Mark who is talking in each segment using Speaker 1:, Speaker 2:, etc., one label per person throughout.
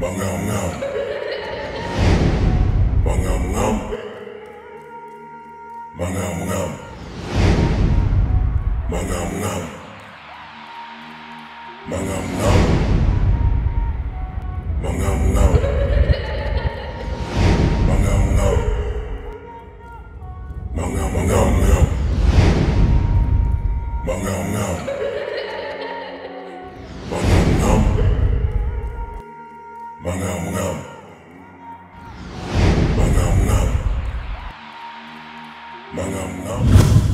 Speaker 1: Mangam ngam. Mangam ngam. Mangam ngam. Mangam ngam. Mangam ngam. Mangam ngam. Mangam ngam. Mangam ngam ngam. Mangam ngam. Mangam ngam. Mangam ngam. Mangam ngam. Mangam ngam.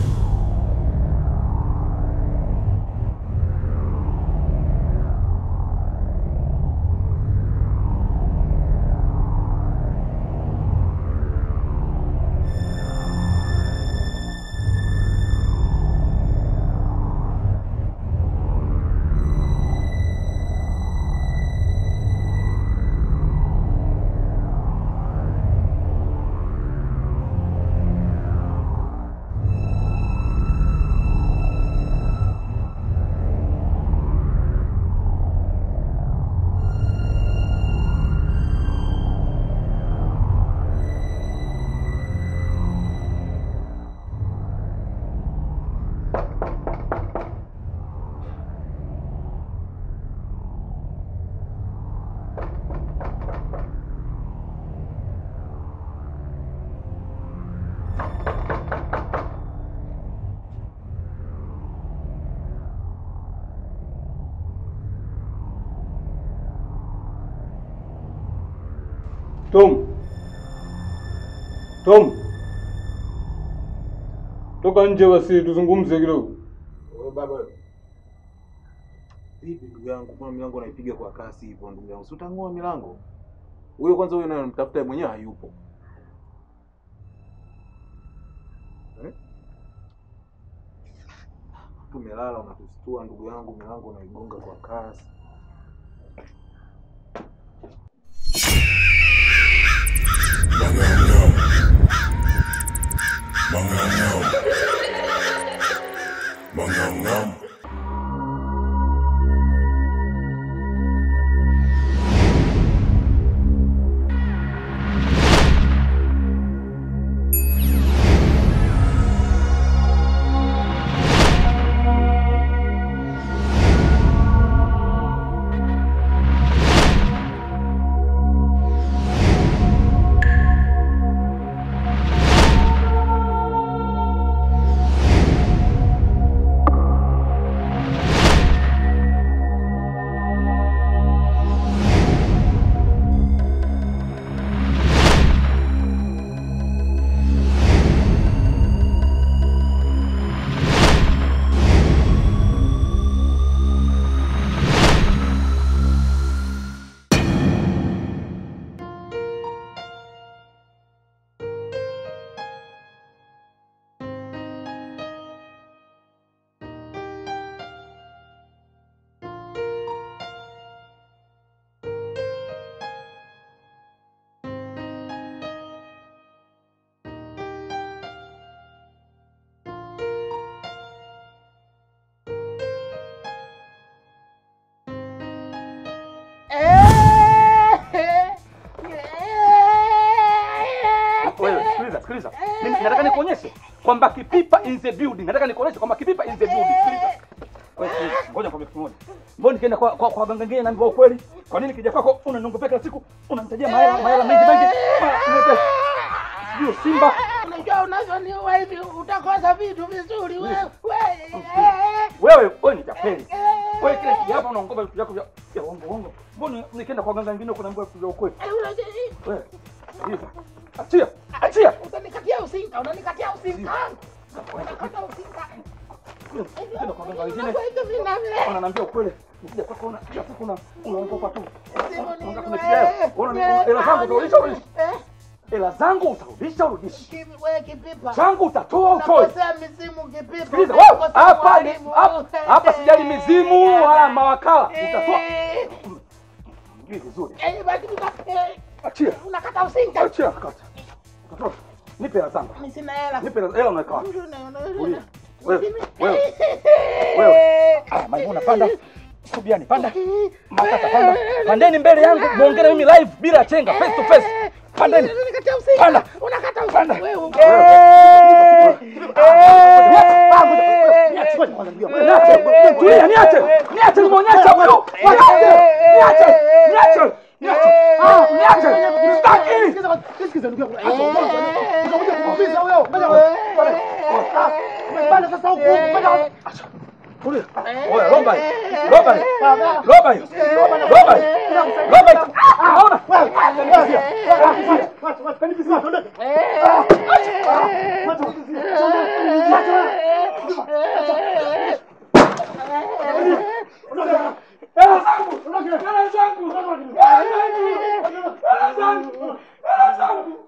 Speaker 2: Tom. Tom. Toka nje basi tuzungumze kidogo.
Speaker 3: Wewe baba. Vipi ndugu yangu, mbona milango naipiga kwa kasi hivyo ndugu yangu? Si utang'oa milango? Huyo kwanza huyo naye mtafuta mwenyewe hayupo. Eh? Tumelala unatustua ndugu yangu, milango unaigonga kwa kasi.
Speaker 1: Mangam ngam. Mangam ngam. Mangam ngam.
Speaker 2: Wewe sikiliza, sikiliza. Mimi nataka nikuonyeshe kwamba Kipipa in the building. Nataka nikuonyeshe kwamba Kipipa in the building. Sikiliza. Wewe sikiliza. Ngoja nikwambie kitu moja. Mbona nikienda kwa kwa, kwa waganga wengine naambiwa ukweli? Kwa nini kija kwako unaniongopea kila siku? Unanitajia mahela mahela mengi mengi. Ah, unaleta- Sijui Simba.
Speaker 4: Unajua unavyoniua hivi utakosa vitu vizuri wewe.
Speaker 2: Wewe wewe ni tapeli. Wewe kila kija hapa unaongopa vitu vyako vya vya uongo uongo. Mbona nikienda kwa waganga wengine kunaambiwa vitu vya ukweli? Wewe. Sikiliza. Achia. Achia.
Speaker 4: Utanikatia usinga, unanikatia usinga. Unakata usinga.
Speaker 2: Nenda kwa waganga wengine.
Speaker 4: Unakuwa hizo vinavyo.
Speaker 2: Unaniambia ukweli. Nikija kwako una kila siku una unaongopa tu.
Speaker 4: Simu
Speaker 2: Unataka
Speaker 4: nini
Speaker 2: kunipigia
Speaker 4: wewe?
Speaker 2: wewe? Una hela zangu utarudisha urudishi.
Speaker 4: Eh?
Speaker 2: Hela zangu utarudisha urudishi.
Speaker 4: Kipi- wewe kipipa.
Speaker 2: Changu utatoa utoi.
Speaker 4: Unakosea misimu kipipa.
Speaker 2: Sikiliza wewe,
Speaker 4: Unakosea
Speaker 2: hapa ni
Speaker 4: mwalimu.
Speaker 2: hapa hapa sijali mizimu wala mawakala. Utatoa
Speaker 4: Eh,
Speaker 2: mjui vizuri.
Speaker 4: eh, basi nika- eh,
Speaker 2: Achia.
Speaker 4: unakata usinga.
Speaker 2: Achia kata. Utatoa. Nipe hela zangu.
Speaker 4: Mimi sina hela.
Speaker 2: Nipe hela hela unaweka wapi?
Speaker 4: Una- una- una-
Speaker 2: Wewe, wewe,
Speaker 4: Mimi-
Speaker 2: wewe, wewe. Ah, Maimuna panda. Subiani, panda. Makata, panda. Pandeni mbele yangu, muongee na mimi live bila chenga, face to face. Pandeni. Panda. Panda. Tulia, niache. Niache nimuonyeshe huyu. Niache. Niache. Niache. Niache. Ah, niache. Sitaki. Tulia. Oya, lomba hii. Lomba hii. Lomba hii. Lomba hii. Lomba hii. Ah, ona. Hela zangu. Hela zangu. Hela zangu. Hela zangu. Hela zangu.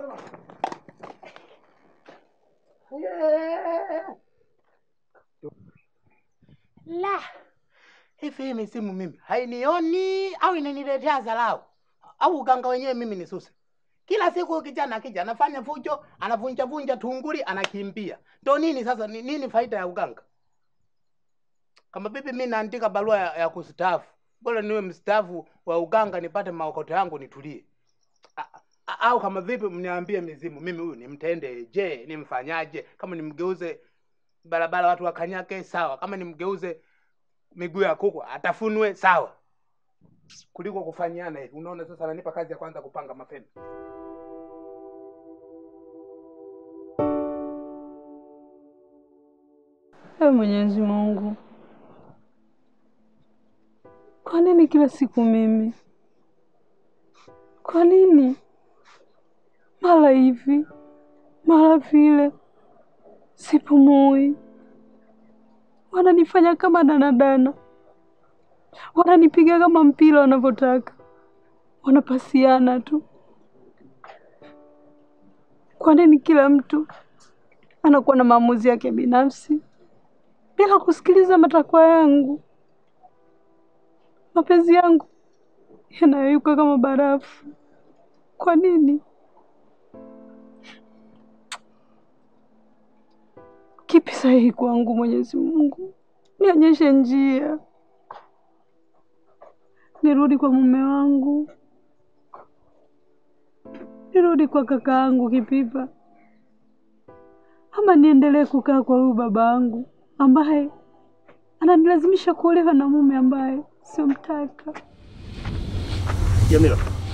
Speaker 4: La. Hivi hii misimu mimi hainioni au inaniletea dharau au uganga wenyewe mimi ni susi? Kila siku kijana akija anafanya fujo, anavunja vunja tunguli, anakimbia. Ndo nini sasa? Ni nini faida ya uganga? Kama bibi mimi naandika barua ya, ya kustaafu, bora niwe mstaafu wa uganga nipate maokoto yangu nitulie. A- a- Au kama vipi mniambie mizimu, mimi huyu nimtende je, nimfanyaje? Kama nimgeuze barabara watu wakanyake, sawa. Kama nimgeuze miguu ya kuku atafunwe, sawa, kuliko kufanyiana hivi. Unaona, sasa ananipa kazi ya kwanza kupanga mapema.
Speaker 5: Ewe Mwenyezi Mungu, kwa nini kila siku mimi? Kwa nini mara hivi mara vile? Sipumui, wananifanya kama danadana, wananipiga kama mpira wanavyotaka, wanapasiana tu. Kwa nini kila mtu anakuwa na maamuzi yake binafsi bila kusikiliza matakwa yangu? Mapenzi yangu yanayoyuka kama barafu. Kwa nini? Kipi sahihi kwangu, Mwenyezi Mungu? Nionyeshe njia, nirudi kwa mume wangu, nirudi kwa kaka yangu Kipipa, ama niendelee kukaa kwa huyu baba yangu ambaye ananilazimisha kuolewa na mume ambaye siomtaka.
Speaker 6: Jamila.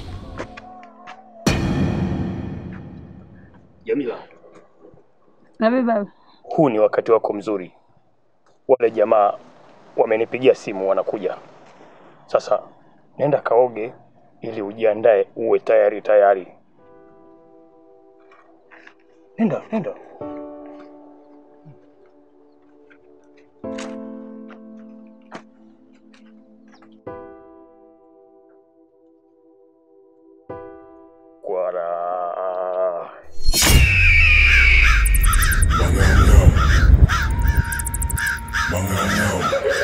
Speaker 6: Jamila,
Speaker 5: Nabe baba,
Speaker 6: huu ni wakati wako mzuri. Wale jamaa wamenipigia simu wanakuja. Sasa nenda kaoge ili ujiandae uwe tayari tayari. Nenda, nenda. Kwara.
Speaker 1: Mangam Mangam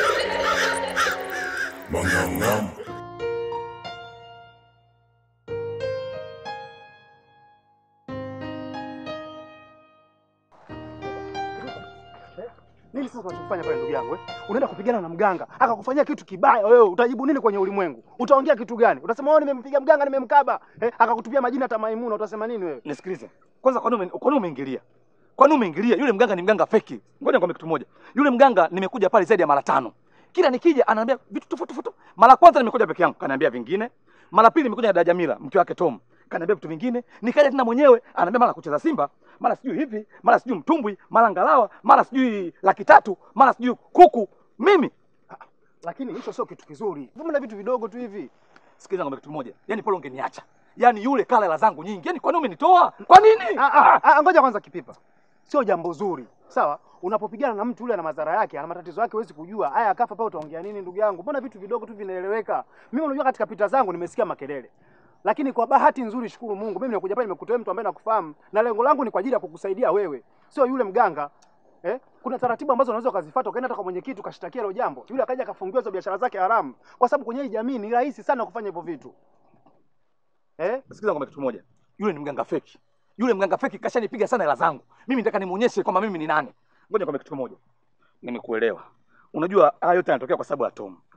Speaker 1: Mangam
Speaker 7: Nini sasa unachofanya pale ndugu yangu eh? Unaenda kupigana na mganga, akakufanyia kitu kibaya wewe, utajibu nini kwenye ulimwengu? Utaongea kitu gani? Utasema wewe nimempiga mganga, nimemkaba, eh? Akakutupia majina hata Maimuna, utasema nini wewe?
Speaker 2: Nisikilize kwanza, kwa nini ume- kwa nini umeingilia? Kwa nini umeingilia? Yule mganga ni mganga feki. Ngoja nikwambie kitu moja, yule mganga nimekuja pale zaidi ya mara tano. Kila nikija ananiambia vitu tofauti tofauti. Mara kwanza nimekuja peke yangu, kaniambia vingine. Mara pili nimekuja na dada Jamila, mke wake Tom, kaniambia vitu vingine. Nikaja tena mwenyewe, ananiambia mara kucheza Simba, mara sijui hivi, mara sijui mtumbwi, mara ngalawa, mara sijui laki tatu, mara sijui kuku. Mimi
Speaker 7: Lakini hicho sio kitu kizuri. Vumila vitu vidogo tu hivi.
Speaker 2: sikiliza, ngombe kitu moja, yaani pale ungeniacha, yaani yule kala hela zangu nyingi, yaani kwa nini umenitoa? Kwa nini?
Speaker 7: Ah, ah, ah, ngoja kwanza Kipipa. Sio jambo zuri. Sawa? Unapopigana na mtu yule ana madhara yake, ana matatizo yake, huwezi kujua. Haya akafa pale utaongea nini ndugu yangu? Mbona vitu vidogo tu vinaeleweka? Mimi unajua katika pita zangu nimesikia makelele. Lakini kwa bahati nzuri shukuru Mungu, mimi nimekuja pale nimekutoa mtu ambaye nakufahamu na lengo langu ni kwa ajili ya kukusaidia wewe. Sio yule mganga. Eh? Kuna taratibu ambazo unaweza ukazifuata ukaenda hata kwa mwenyekiti ukashtakia hilo jambo. Yule akaja akafungiwa hizo biashara zake haramu. Kwa sababu kwenye hii jamii ni rahisi sana kufanya hivyo vitu. Eh?
Speaker 2: Sikiliza ngombe kitu moja, yule ni mganga feki. Yule mganga feki kashanipiga sana hela zangu. Mimi nataka nimuonyeshe kwamba mimi ni nani. Ngoja nikwambie kitu kimoja, nimekuelewa. Unajua haya yote yanatokea kwa sababu ya Tom.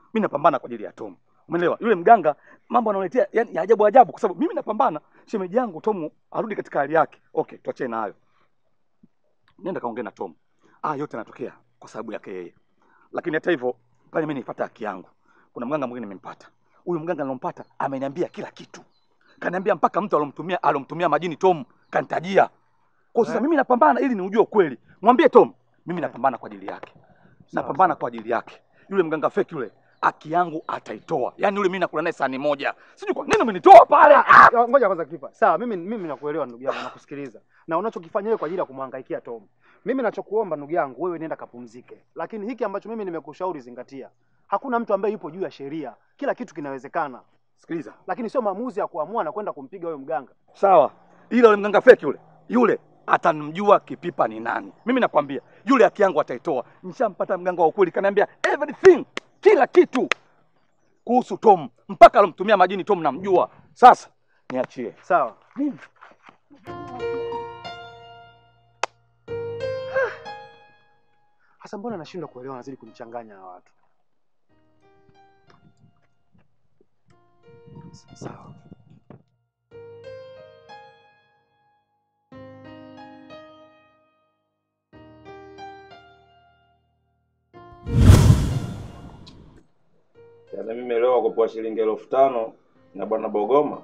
Speaker 2: Mimi napambana kwa ajili ya Tom. Umeelewa? Yule mganga mambo analetea yani ya ajabu ajabu kwa sababu mimi napambana shemeji yangu Tom arudi katika hali yake. Okay, tuachane na hayo. Nenda kaongea na Tom. Ah, yote yanatokea kwa sababu yake yeye. Lakini hata hivyo pale mimi nipata haki yangu. Kuna mganga mwingine nimempata. Huyu mganga nilompata ameniambia kila kitu. Kaniambia mpaka mtu alomtumia alomtumia majini Tom kanitajia. Kwa sasa mimi napambana ili niujue ukweli. Mwambie Tom, mimi napambana kwa ajili yake. Napambana kwa ajili yake. Yule mganga fake yule haki yangu ataitoa. Yaani yule mimi nakula naye sahani moja. Sijui kwa nini umenitoa pale. Ah!
Speaker 7: Ah, Ngoja kwanza kipa. Sawa, mimi mimi nakuelewa ndugu yangu, nakusikiliza. Na unachokifanya wewe kwa ajili ya kumhangaikia Tom. Mimi nachokuomba ndugu yangu, wewe nenda kapumzike. Lakini hiki ambacho mimi nimekushauri zingatia. Hakuna mtu ambaye yupo juu ya sheria. Kila kitu kinawezekana.
Speaker 2: Sikiliza.
Speaker 7: Lakini sio maamuzi ya kuamua na kwenda kumpiga huyo mganga.
Speaker 2: Sawa. Ila yule mganga fake yule. Yule atanimjua kipipa ni nani. Mimi nakwambia, yule haki yangu ataitoa. Nishampata mganga wa ukweli kaniambia everything, kila kitu kuhusu Tom, mpaka alomtumia majini Tom namjua. Sasa niachie.
Speaker 7: Sawa.
Speaker 2: Mimi
Speaker 7: Hasa mbona nashindwa kuelewa nazidi kunichanganya hawa watu. Sawa.
Speaker 8: Yaani mimi leo kupewa shilingi elfu tano na bwana Bogoma.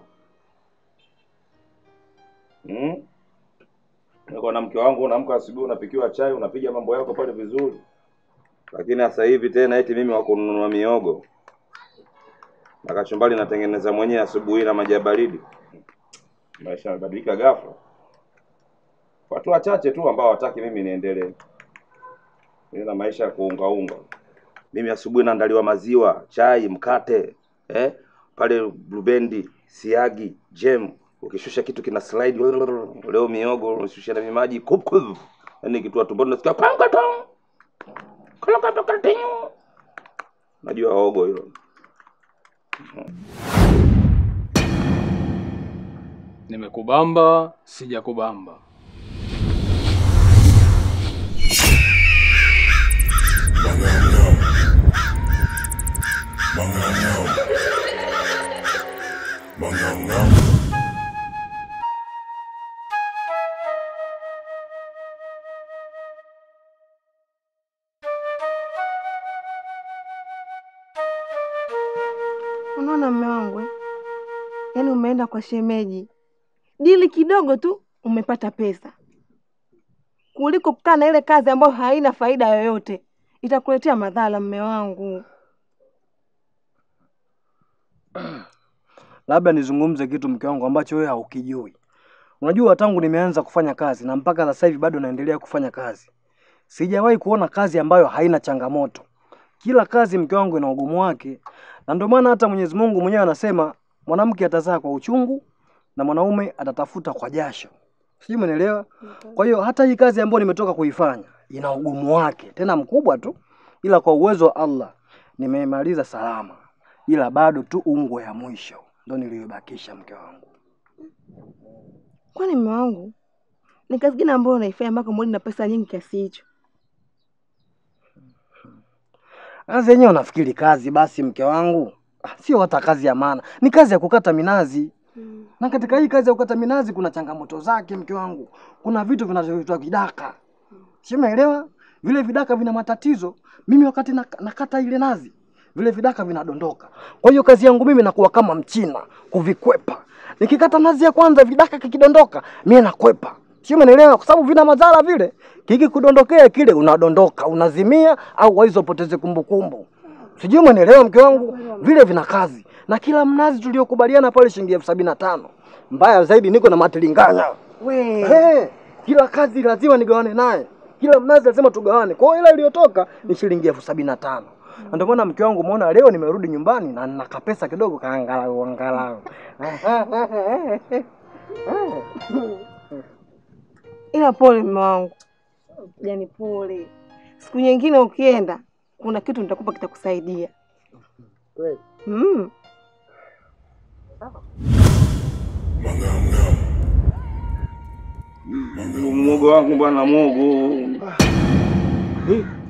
Speaker 8: Hmm? Niko na mke wangu unaamka asubuhi unapikiwa chai unapiga mambo yako pale vizuri. Lakini sasa hivi tena eti mimi wa kununua miogo. Na kachumbari natengeneza mwenyewe asubuhi na maji ya baridi. Maisha yamebadilika ghafla. Watu wachache tu ambao hawataki mimi niendelee. Mimi na maisha ya kuungaunga. Mimi asubuhi naandaliwa maziwa, chai, mkate, eh? Pale blubendi, siagi, jam, ukishusha kitu kina slide leo miogo, unashusha na maji kup kup. Yaani kitu wa tumboni nasikia panga tong. Kala kapa katinyo. Najua ogo hilo.
Speaker 6: Nimekubamba, sijakubamba.
Speaker 1: Mangangam. Mangangam. Mangangam.
Speaker 5: Unaona mme wangu eh? Yaani umeenda kwa shemeji, dili kidogo tu umepata pesa, kuliko kukaa na ile kazi ambayo haina faida yoyote, itakuletea madhara mme wangu.
Speaker 7: Labda nizungumze kitu mke wangu ambacho wewe haukijui. Unajua tangu nimeanza kufanya kazi na mpaka sasa hivi bado naendelea kufanya kazi. Sijawahi kuona kazi ambayo haina changamoto. Kila kazi mke wangu ina ugumu wake. Na ndio maana hata Mwenyezi Mungu mwenyewe anasema mwanamke atazaa kwa uchungu na mwanaume atatafuta kwa jasho. Sijui umeelewa? Kwa hiyo hata hii kazi ambayo nimetoka kuifanya ina ugumu wake, tena mkubwa tu, ila kwa uwezo wa Allah nimemaliza salama, ila bado tu ungwe ya mwisho ndo niliyobakisha mke wangu.
Speaker 5: Kwani mme wangu ni kazi gani ambayo unaifanya mpaka mwili na pesa nyingi kiasi hicho?
Speaker 7: Kazi yenyewe unafikiri kazi basi mke wangu? Ah, Sio hata kazi ya maana, ni kazi ya kukata minazi. Na katika hii kazi ya kukata minazi kuna changamoto zake mke wangu. Kuna vitu vinavyoitwa vidaka. Si umeelewa? Vile vidaka vina matatizo. Mimi wakati nak- nakata ile nazi, vile vidaka vinadondoka. Kwa hiyo kazi yangu mimi nakuwa kama mchina kuvikwepa. Nikikata nazi ya kwanza vidaka kikidondoka, mimi nakwepa. Si umeelewa? Kwa sababu vina madhara vile. Kikikudondokea kile unadondoka, unazimia au waizo upoteze kumbukumbu. Sijui umeelewa mke wangu? Vile vina kazi. Na kila mnazi tuliokubaliana pale shilingi elfu sabini na tano. Mbaya zaidi niko na matilinganya.
Speaker 5: We,
Speaker 7: Hey, kila kazi lazima nigawane naye, kila mnazi lazima tugawane. Kwa hiyo ile iliyotoka ni shilingi elfu sabini na tano. Na ndio maana mke wangu umeona leo nimerudi nyumbani na nina kapesa kidogo kaangalau angalau.
Speaker 5: ila pole mme wangu, yani pole. Siku nyingine ukienda, kuna kitu nitakupa kitakusaidia.
Speaker 7: Kweli.
Speaker 5: Mm.
Speaker 1: Mangangam.
Speaker 8: Mwogo wangu bwana mwogo.
Speaker 2: Eh,